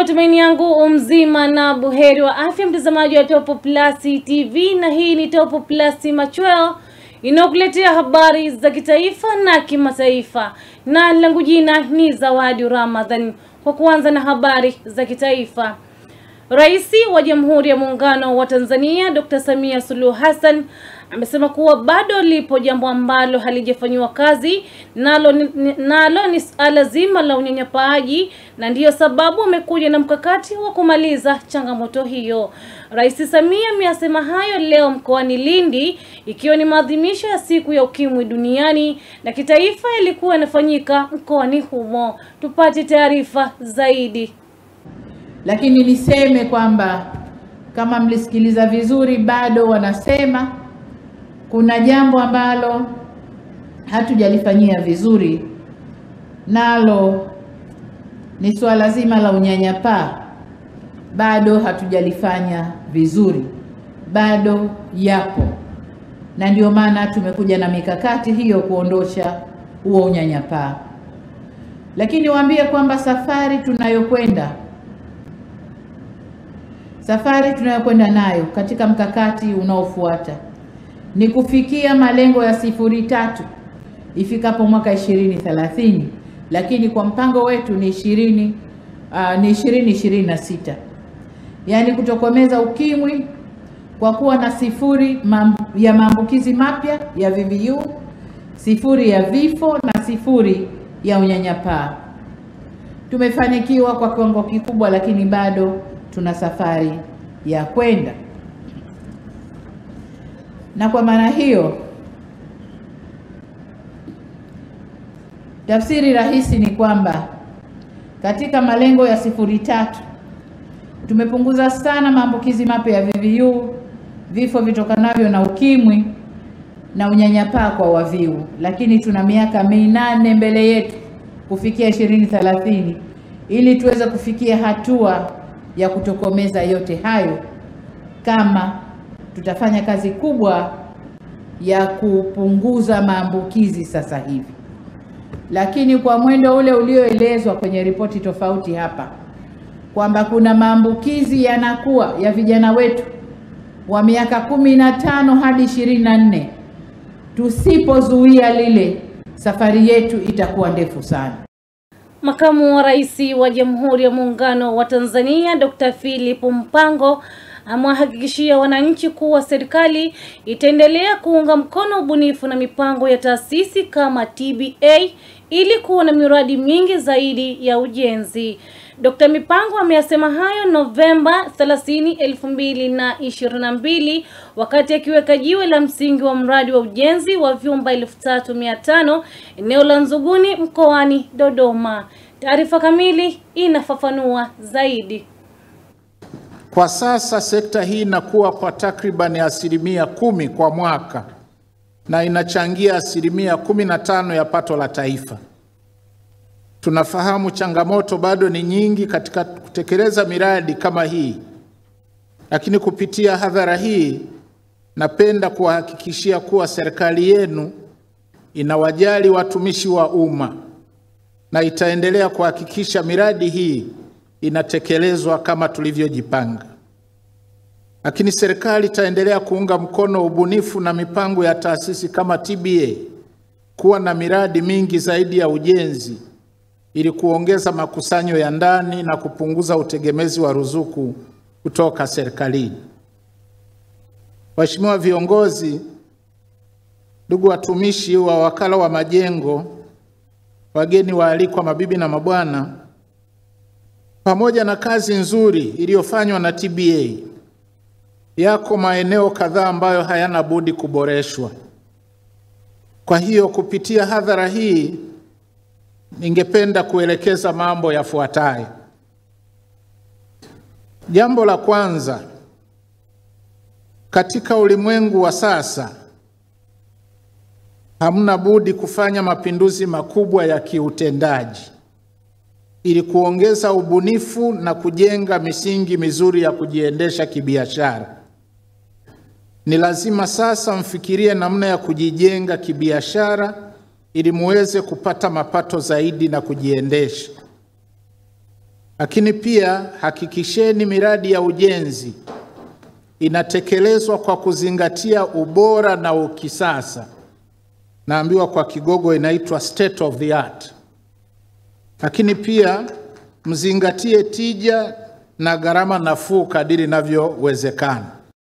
matumaini yangu umzima na buheri wa afya, mtazamaji wa Top Plus TV, na hii ni Top Plus Machweo inayokuletea habari za kitaifa na kimataifa, na langu jina ni Zawadi Ramadhan. Kwa kuanza na habari za kitaifa, Rais wa Jamhuri ya Muungano wa Tanzania Dr. Samia Suluhu Hassan amesema kuwa bado lipo jambo ambalo halijafanyiwa kazi nalo ni, nalo ni suala zima la unyanyapaaji na ndiyo sababu amekuja na mkakati wa kumaliza changamoto hiyo. Rais Samia ameyasema hayo leo mkoani Lindi ikiwa ni maadhimisho ya siku ya ukimwi duniani na kitaifa yalikuwa yanafanyika mkoani humo. Tupate taarifa zaidi. Lakini niseme kwamba kama mlisikiliza vizuri, bado wanasema kuna jambo ambalo hatujalifanyia vizuri, nalo ni suala zima la unyanyapaa. Bado hatujalifanya vizuri, bado yapo, na ndio maana tumekuja na mikakati hiyo kuondosha huo unyanyapaa. Lakini waambie kwamba safari tunayokwenda safari tunayokwenda nayo katika mkakati unaofuata ni kufikia malengo ya sifuri tatu ifikapo mwaka ishirini thelathini, lakini kwa mpango wetu ni ishirini uh, ni ishirini ishirini na sita, yaani kutokomeza ukimwi kwa kuwa na sifuri mam, ya maambukizi mapya ya VVU, sifuri ya vifo na sifuri ya unyanyapaa. Tumefanikiwa kwa kiwango kikubwa, lakini bado tuna safari ya kwenda, na kwa maana hiyo, tafsiri rahisi ni kwamba katika malengo ya sifuri tatu tumepunguza sana maambukizi mapya ya VVU, vifo vitokanavyo na ukimwi na unyanyapaa kwa waviu, lakini tuna miaka minane mbele yetu kufikia ishirini thelathini ili tuweze kufikia hatua ya kutokomeza yote hayo, kama tutafanya kazi kubwa ya kupunguza maambukizi sasa hivi. Lakini kwa mwendo ule ulioelezwa kwenye ripoti tofauti hapa kwamba kuna maambukizi yanakuwa ya vijana wetu wa miaka kumi na tano hadi ishirini na nne, tusipozuia lile, safari yetu itakuwa ndefu sana. Makamu wa Rais wa Jamhuri ya Muungano wa Tanzania Dr. Philip Mpango amewahakikishia wananchi kuwa serikali itaendelea kuunga mkono ubunifu na mipango ya taasisi kama TBA ili kuwa na miradi mingi zaidi ya ujenzi. Dr. Mipango ameyasema hayo Novemba 30, 2022 wakati akiweka jiwe la msingi wa mradi wa ujenzi wa vyumba 3500 eneo la Nzuguni mkoani Dodoma. Taarifa kamili inafafanua zaidi. Kwa sasa sekta hii inakuwa kwa takribani asilimia kumi kwa mwaka na inachangia asilimia kumi na tano ya pato la taifa. Tunafahamu changamoto bado ni nyingi katika kutekeleza miradi kama hii, lakini kupitia hadhara hii napenda kuwahakikishia kuwa serikali yenu inawajali watumishi wa umma na itaendelea kuhakikisha miradi hii inatekelezwa kama tulivyojipanga. Lakini serikali itaendelea kuunga mkono ubunifu na mipango ya taasisi kama TBA kuwa na miradi mingi zaidi ya ujenzi ili kuongeza makusanyo ya ndani na kupunguza utegemezi wa ruzuku kutoka serikalini. Waheshimiwa viongozi, ndugu watumishi wa wakala wa majengo, wageni waalikwa, mabibi na mabwana, pamoja na kazi nzuri iliyofanywa na TBA, yako maeneo kadhaa ambayo hayana budi kuboreshwa. Kwa hiyo kupitia hadhara hii ningependa kuelekeza mambo yafuatayo. Jambo la kwanza, katika ulimwengu wa sasa hamna budi kufanya mapinduzi makubwa ya kiutendaji ili kuongeza ubunifu na kujenga misingi mizuri ya kujiendesha kibiashara. Ni lazima sasa mfikirie namna ya kujijenga kibiashara ili muweze kupata mapato zaidi na kujiendesha. Lakini pia hakikisheni miradi ya ujenzi inatekelezwa kwa kuzingatia ubora na ukisasa. Naambiwa kwa Kigogo inaitwa state of the art. Lakini pia mzingatie tija na gharama nafuu kadiri inavyowezekana.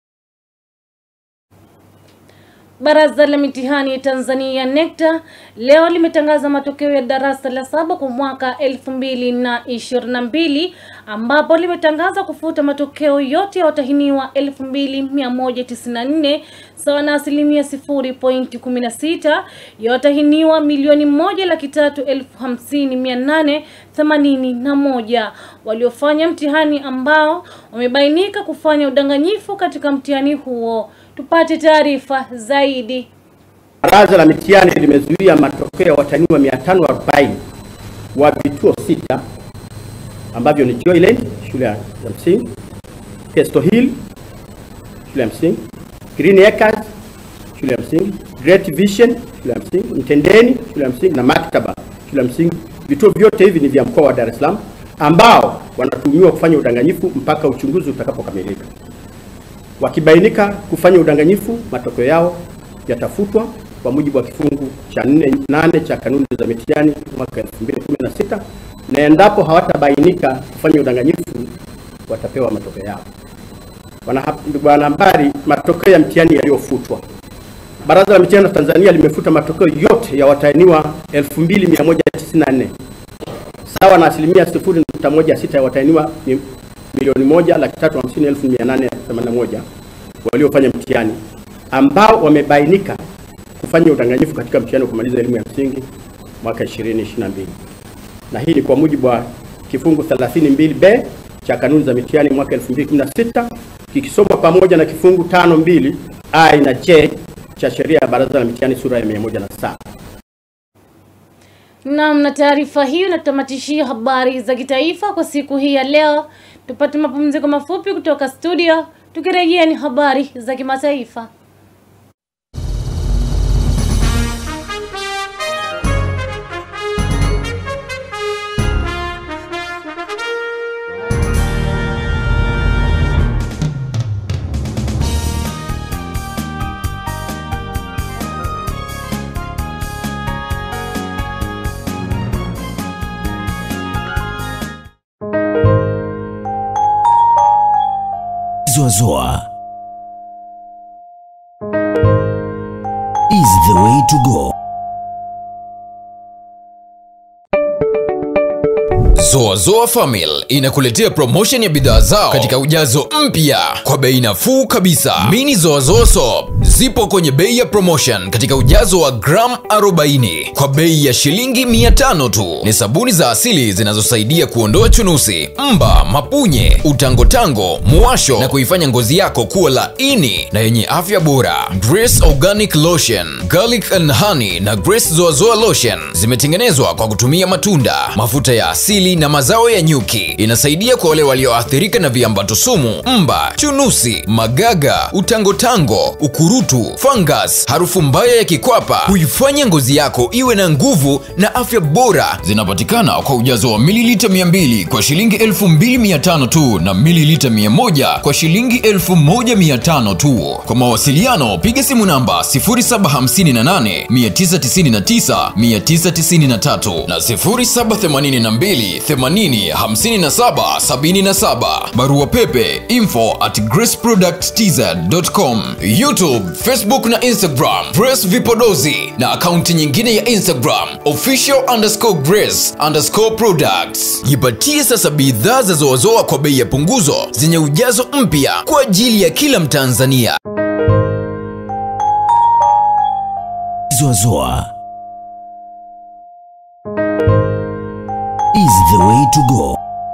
Baraza la mitihani Tanzania NECTA leo limetangaza matokeo ya darasa la saba kwa mwaka elfu mbili na ishirini na mbili ambapo limetangaza kufuta matokeo yote ya watahiniwa elfu mbili mia moja tisini na nne sawa na asilimia sifuri pointi kumi na sita ya watahiniwa milioni moja laki tatu elfu hamsini mia nane themanini na moja waliofanya mtihani ambao wamebainika kufanya udanganyifu katika mtihani huo. Tupate taarifa zaidi. Baraza la mitihani limezuia matokeo ya watahiniwa 540 wa vituo sita ambavyo ni Joyland shule ya msingi, Kesto Hill shule ya msingi, Green Acres shule ya msingi, Great Vision shule ya msingi, Mtendeni shule ya msingi na Maktaba shule ya msingi. Vituo vyote hivi ni vya mkoa wa Dar es Salaam ambao wanatuhumiwa kufanya udanganyifu mpaka uchunguzi utakapokamilika. Wakibainika kufanya udanganyifu, matokeo yao yatafutwa kwa mujibu wa kifungu cha 4 cha kanuni za mitihani mwaka 2016 na endapo hawatabainika kufanya udanganyifu watapewa matokeo yao. Ndugu wanahabari, matokeo ya mtihani yaliyofutwa. Baraza la Mitihani Tanzania limefuta matokeo yote ya watahiniwa 2194 sawa na asilimia 0.16 ya watahiniwa milioni moja laki tatu hamsini elfu mia nane themanini na moja waliofanya mtihani ambao wamebainika kufanya udanganyifu katika mtihani wa kumaliza elimu ya msingi mwaka 2022 na hii ni kwa mujibu wa kifungu 32b cha kanuni za mitihani mwaka 2016 kikisomwa pamoja na kifungu 52 a na j cha sheria ya baraza la mitihani sura ya 107. Naam, na taarifa hiyo inatamatishia habari za kitaifa kwa siku hii ya leo. Tupate mapumziko mafupi kutoka studio, tukirejea ni habari za kimataifa. Zoazoa is the way to go. Zoazoa Family inakuletea promotion ya bidhaa zao katika ujazo mpya kwa bei nafuu kabisa. Mini Zoazoa Soap zipo kwenye bei ya promotion katika ujazo wa gram 40 kwa bei ya shilingi 500 tu. Ni sabuni za asili zinazosaidia kuondoa chunusi, mba, mapunye, utangotango, muwasho na kuifanya ngozi yako kuwa laini na yenye afya bora. Grace Organic Lotion, Garlic and Honey na Grace Zoazoa Lotion zimetengenezwa kwa kutumia matunda, mafuta ya asili na mazao ya nyuki. Inasaidia kwa wale walioathirika na viambato sumu, mba, chunusi, magaga, utangotango, ukurutu, fungus, harufu mbaya ya kikwapa, huifanya ngozi yako iwe na nguvu na afya bora. Zinapatikana kwa ujazo wa mililita 200 kwa shilingi 2500 tu na mililita 100 kwa shilingi 1500 tu. Kwa mawasiliano piga simu namba 0758 999 993 na 0782 80 57 77. Barua pepe info at graceproducttz.com. YouTube, Facebook na Instagram Grace Vipodozi na akaunti nyingine ya Instagram official underscore grace underscore products. Jipatie sasa bidhaa za Zoazoa kwa bei ya punguzo zenye ujazo mpya kwa ajili ya kila Mtanzania. Zoazoa is the way to go.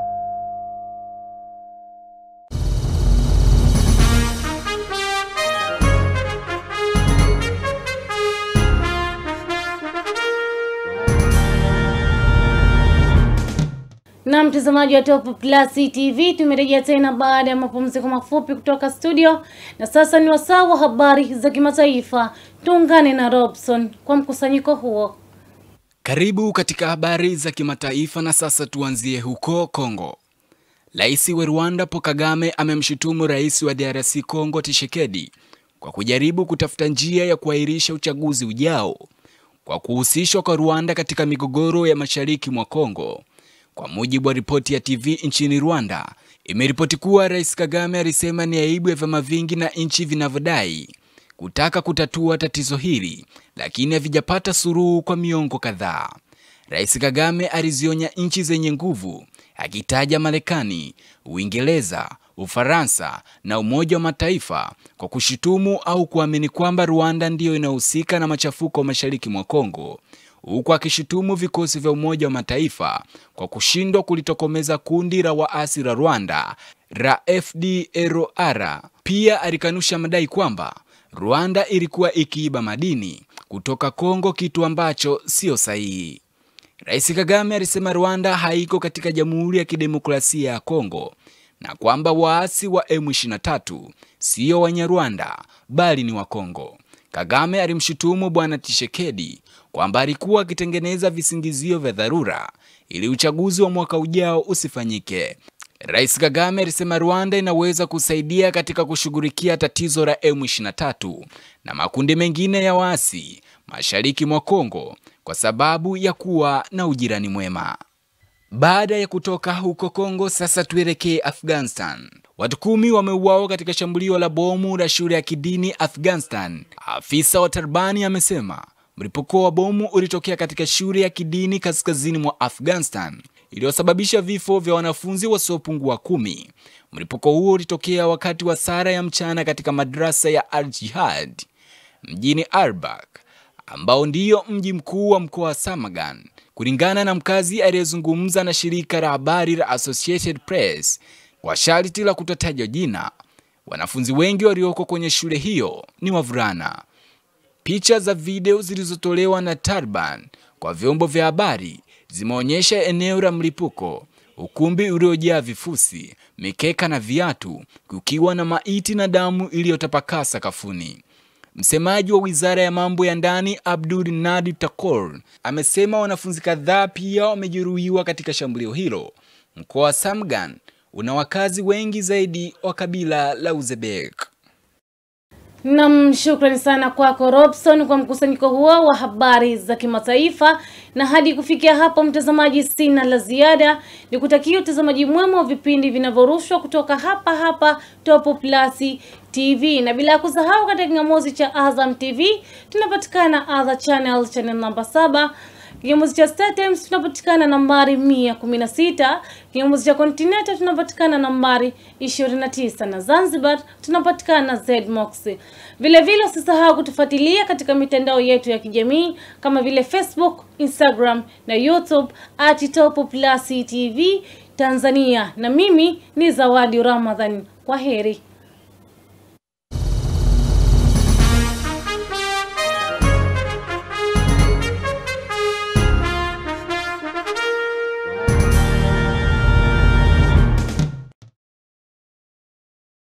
Na mtazamaji wa Top Plus TV, tumerejea tena baada ya mapumziko mafupi kutoka studio, na sasa ni wasaa wa habari za kimataifa. Tuungane na Robson kwa mkusanyiko huo. Karibu katika habari za kimataifa na sasa tuanzie huko Kongo. Rais wa Rwanda Paul Kagame amemshutumu rais wa DRC Congo Tshisekedi kwa kujaribu kutafuta njia ya kuahirisha uchaguzi ujao kwa kuhusishwa kwa Rwanda katika migogoro ya mashariki mwa Kongo. Kwa mujibu wa ripoti ya TV nchini Rwanda, imeripoti kuwa Rais Kagame alisema ni aibu ya vyama vingi na nchi vinavyodai kutaka kutatua tatizo hili, lakini havijapata suluhu kwa miongo kadhaa. Rais Kagame alizionya nchi zenye nguvu akitaja Marekani, Uingereza, Ufaransa na Umoja wa Mataifa kwa kushutumu au kuamini kwamba Rwanda ndiyo inahusika na machafuko mashariki mwa Kongo, huku akishutumu vikosi vya Umoja wa Mataifa kwa kushindwa kulitokomeza kundi la waasi la Rwanda la FDLR. Pia alikanusha madai kwamba Rwanda ilikuwa ikiiba madini kutoka Kongo, kitu ambacho sio sahihi. Rais Kagame alisema Rwanda haiko katika Jamhuri ya Kidemokrasia ya Kongo na kwamba waasi wa M23 sio Wanyarwanda bali ni wa Kongo. Kagame alimshutumu Bwana Tshisekedi kwamba alikuwa akitengeneza visingizio vya dharura ili uchaguzi wa mwaka ujao usifanyike. Rais Kagame alisema Rwanda inaweza kusaidia katika kushughulikia tatizo la M23 na makundi mengine ya waasi mashariki mwa Kongo kwa sababu ya kuwa na ujirani mwema. Baada ya kutoka huko Kongo, sasa tuelekee Afghanistan. Watu kumi wameuawa katika shambulio la bomu la shule ya kidini Afghanistan. Afisa wa Talibani amesema mlipuko wa bomu ulitokea katika shule ya kidini kaskazini mwa Afghanistan iliyosababisha vifo vya wanafunzi wasiopungua kumi. Mlipuko huo ulitokea wakati wa sara ya mchana katika madrasa ya Al-Jihad mjini Arbak ambao ndiyo mji mkuu wa mkoa wa Samagan. Kulingana na mkazi aliyezungumza na shirika la habari la Associated Press kwa sharti la kutotajwa jina, wanafunzi wengi walioko kwenye shule hiyo ni wavulana. Picha za video zilizotolewa na Taliban kwa vyombo vya habari zimeonyesha eneo la mlipuko, ukumbi uliojaa vifusi, mikeka na viatu, kukiwa na maiti na damu iliyotapakaa sakafuni. Msemaji wa wizara ya mambo ya ndani Abdul Nadi Takor amesema wanafunzi kadhaa pia wamejeruhiwa katika shambulio hilo. Mkoa wa Samgan una wakazi wengi zaidi wa kabila la Uzbek. Nam, shukrani sana kwako Robson kwa mkusanyiko huo wa habari za kimataifa. Na hadi kufikia hapo, mtazamaji, sina la ziada, ni kutakia utazamaji mwema wa vipindi vinavyorushwa kutoka hapa hapa Top Plus TV, na bila ya kusahau katika kingamuzi cha Azam TV tunapatikana Azam Channel, channel namba saba Kingamuzi cha Star Times tunapatikana nambari 116, kingamuzi cha Continental tunapatikana nambari 29 na Zanzibar tunapatikana ZMox. Vile vile usisahau kutufuatilia katika mitandao yetu ya kijamii kama vile Facebook, Instagram na YouTube at Top Plus TV Tanzania, na mimi ni Zawadi Ramadhan. Kwa heri.